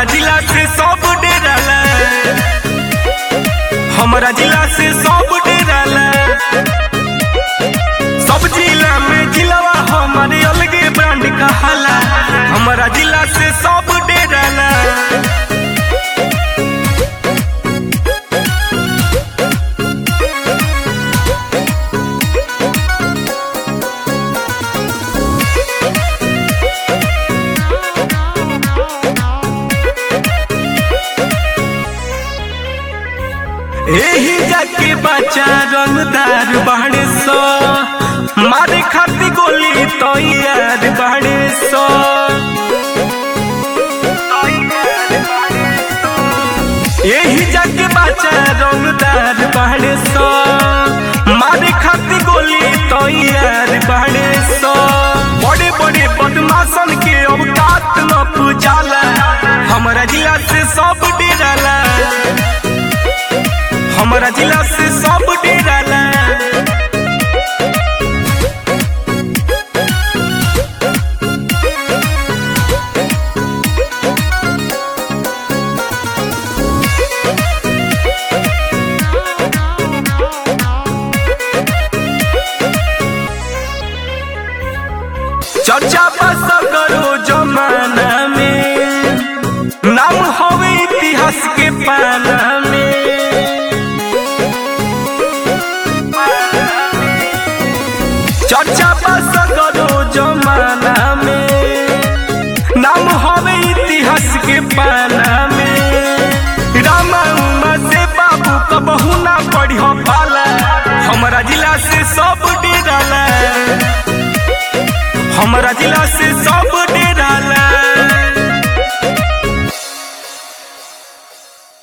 हमारा जिला से सब डेराला हमारा जिला से सब डेराला सब जिला में जिलावा हमारे अलगे ब्रांड कहाला हमारा जिला से सब डेराला एही जाके बच्चा रंगदार बाड़े सो मारे खाती गोली तो यार बाड़े सो एही जाके बच्चा रंगदार बाड़े सो मारे खाती गोली तो यार बाड़े सो बड़े बड़े बदमाशन के अवकात न पूजाला हमारा जिला से सब डेराला हमारा जिला से सब डेराला चर्चा बस करो जमाना में नाम होवे इतिहास के पाना में चर्चा बस करो जमाना में नाम होवे इतिहास के पाना में रामा उमा से बाबू कबहू ना पढ़ी हो पाला हमारा जिला से सब डेराला हमारा जिला से सब